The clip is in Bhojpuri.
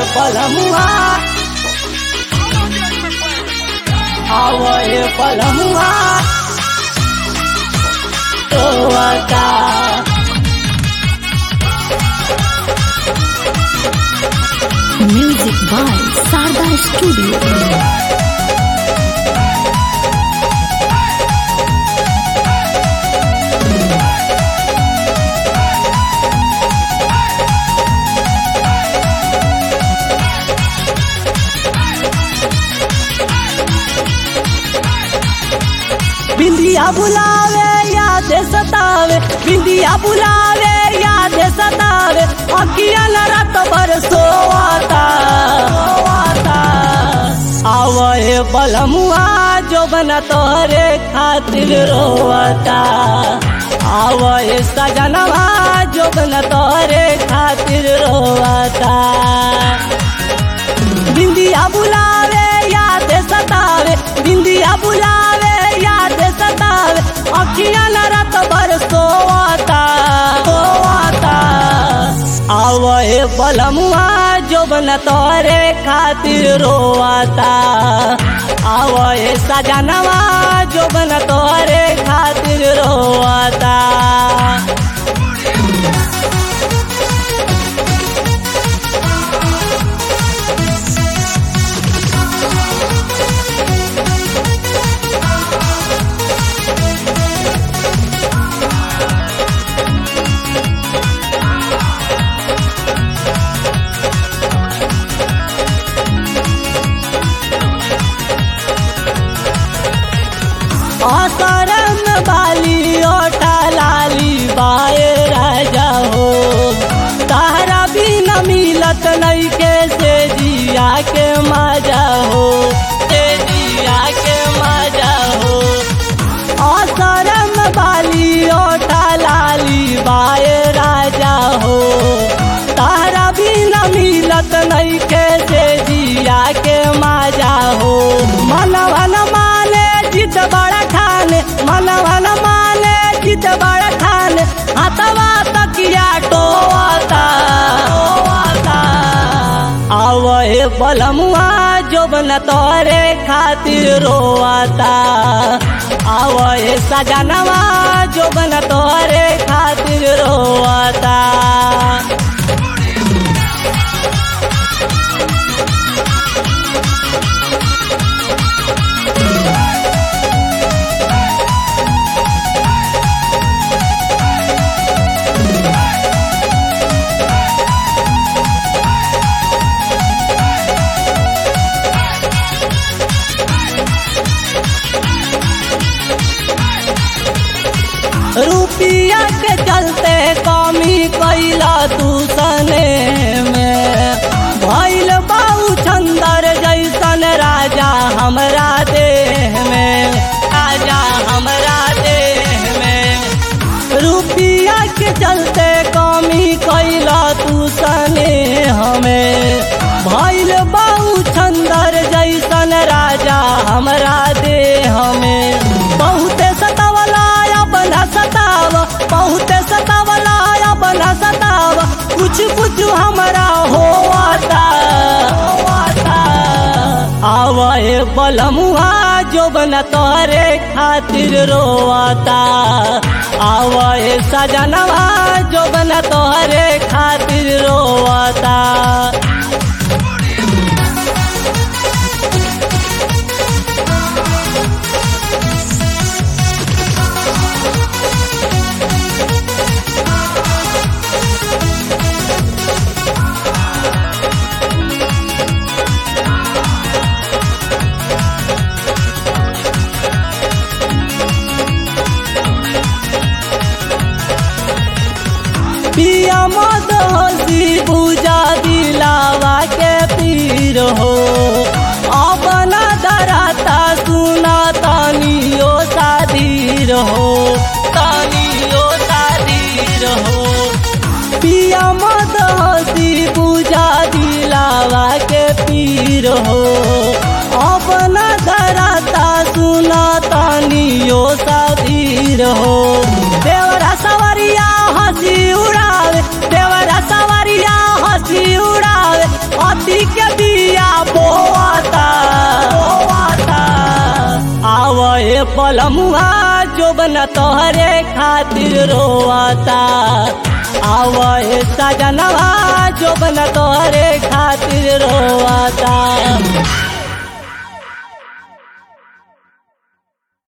पलमुआ आवए पलमुआ रोवता Music by Sarda Studio. बिंदिया बुलावे याद सतावे बिंदिया बुलावे याद सतावे अखिया न रात भर सोवाता सोवाता आवए बलमुआ जो बना तोहरे खातिर रोवता आवए सजनवा जो बना तोहरे खातिर रोवता बिंदिया बुलावे याद सतावे बिंदिया बुलावे याद सतावे अखिया न रात भर सोवाता सोवाता आवए बलमुआ जो बन तोरे खातिर रोवाता आवए सजनवा जो बन तोरे खातिर रोवाता असरम बाली ओटा लाली बाए राजा हो तारा भी न मिलत नहीं के से जिया के मजा हो से जिया के मजा हो असरम बाली ओटा लाली बाए राजा हो तारा भी न मिलत नहीं के से जिया के मजा हो मनवन माने जिद बड़ा खाने मनवन माने जिद बड़ा खाने हतवा तकिया टोवाता टोवाता आवए बलमुआ जो बन तोरे खातिर रोवाता आवए सजनवा जो बन तोरे खातिर रोवाता रुपिया के चलते कमी कैला तू सने में भैल बाऊ चंदर जैसन राजा हमरा देह में राजा हमरा देह में रुपिया के चलते कमी कैला तू सने हमें भैल बाऊ चंदर जैसन राजा हमरा देह में बहुते सतावला बना सताव बहुते सतावला बना सताव कुछ कुछ हमरा होवाता होवाता आवए बलमुआ जो बन तोरे खातिर रोवाता आवए सजनवा जो बन तोरे खातिर रोवाता पिया मद हसी पूजा दिलावा के पीर हो अपना दराता सुना तानियो साधीर हो तानियो साधीर हो पिया मद हसी पूजा दिलावा के पीर हो अपना दराता सुना तानियो साधीर हो देवरा सवरिया हंसी उड़ावे देवरा सवरिया हंसी उड़ावे अति शादी के बिया बोआता बोआता आवे पलमुआ जोबन तोहरे खातिर रोआता आवे सजनवा जोबन तोहरे खातिर